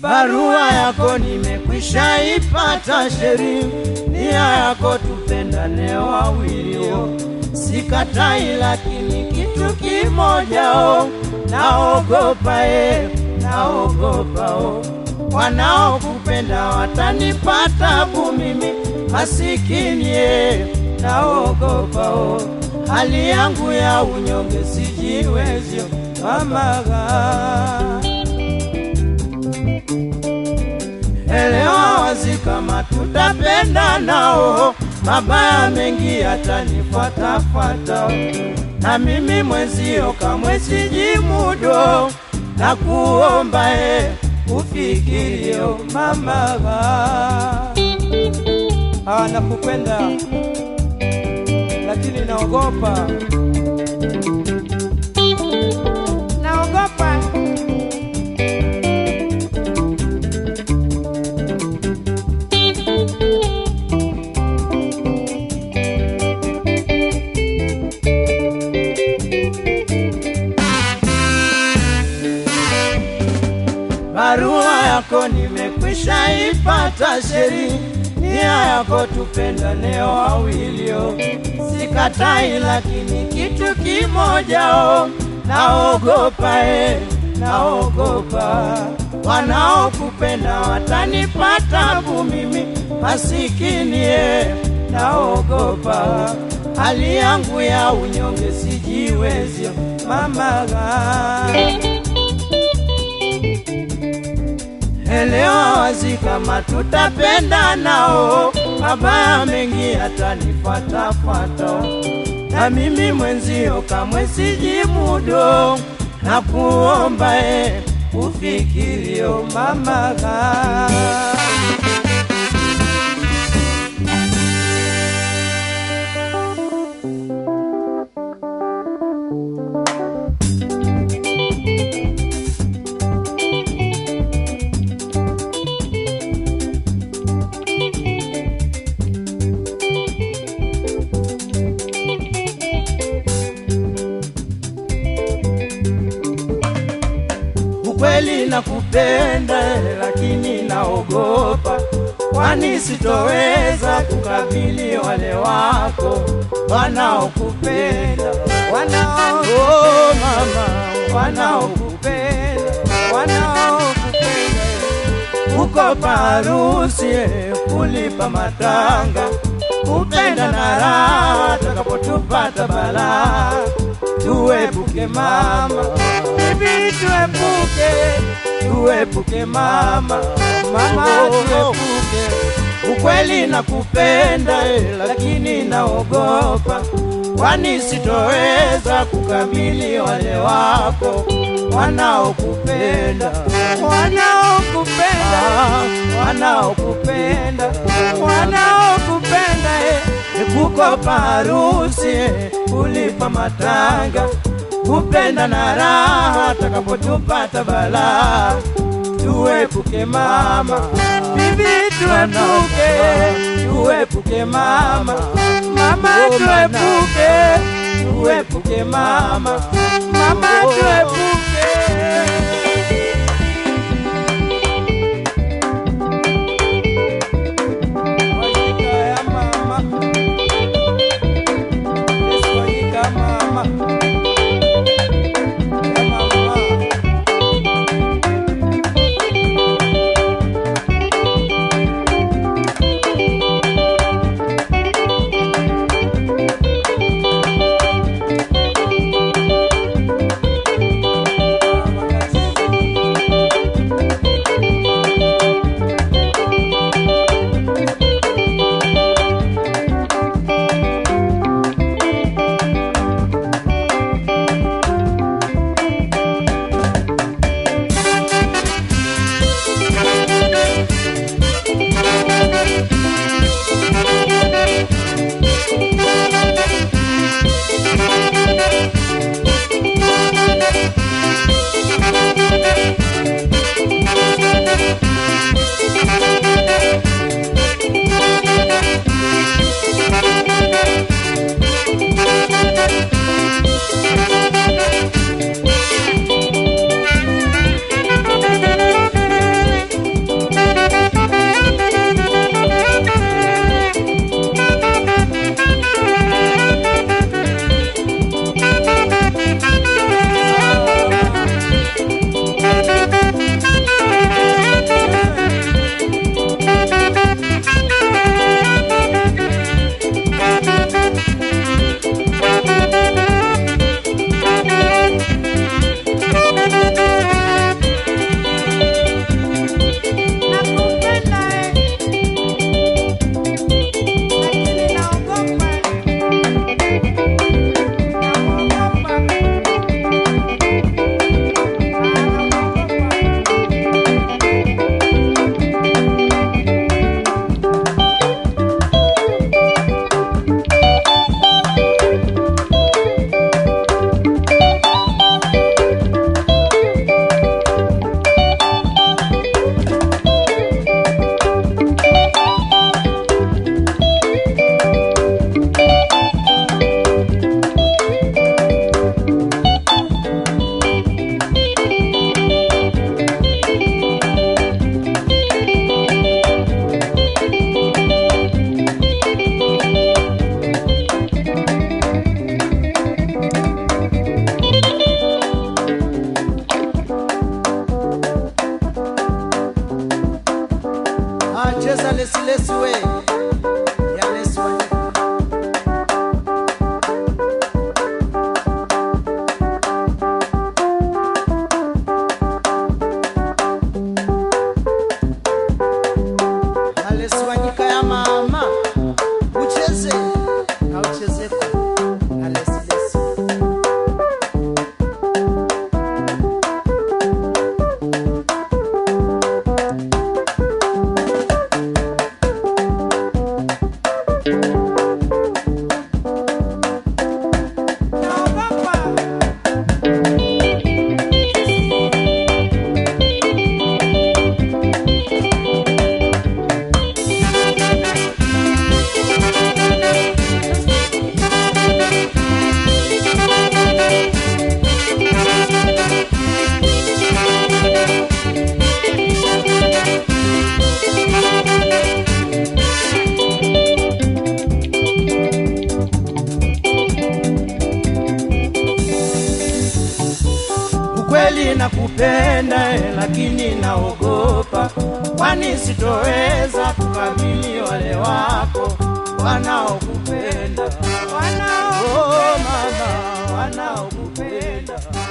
barua yako nimekwisha ipata sheri, nia yako tupendane wawilio, sikatai, lakini kitu kimoja o, naogopa e, naogopa o, wanaokupenda watanipa tabu mimi masikini e, naogopa o, hali yangu ya unyonge sijiwezyo mamaga elewa wazi kama tutapenda nao, mabaya mengi yatanifuatafuata, na mimi mwenzio kamwe sijimudo, na kuomba e ufikirio mamaga. Ah, nakupenda lakini naogopa, naogopa. barua yako nimekwisha ipata sheri, nia yako tupendane wawilio, sikatai, lakini kitu kimoja o, naogopa e, naogopa wanaokupenda watanipa tabu mimi masikini e, naogopa hali yangu ya unyonge sijiwezyo mamaga elewa wazi kama tutapenda nao, mabaya mengi yatanifuatafuata, na mimi mwenzio kamwe sijimudo, na kuomba e ufikirio mamaga. Ukweli nakupenda, lakini naogopa, kwani sitoweza kukabili wale wako wanaokupenda, wanao oh, mama, wanaokupenda, wanaokupenda uko parusi kulipa matanga, kupenda na raha, takapotupata balaa, tuepuke mama, bibi, tuepuke, tuepuke mama, mama, tuepuke. Ukweli nakupenda, eh, lakini naogopa, kwani sitoweza kukabili wale wako wanaokupenda, wanaokupenda, wanaokupenda, wanaokupenda, eh, kukopa harusi, eh, kulipa matanga, kupenda na raha, takapotupata balaa, tuepuke mama, bibi, tuepuke, tuepuke mama, mama, tuepuke, tuepuke mama, mama, tuepuke. Wajika ya mama. Yesu wajika mama. Ya mama. cheza lesilesi we ya lesi Wanyika. Ya lesi Wanyika ya mama ucheze na uchezeko na lesi lesi ukweli nakupenda eh, lakini naogopa, kwani sitoweza kukabili wale wako wanaokupenda wanao, oh, mama wanaokupenda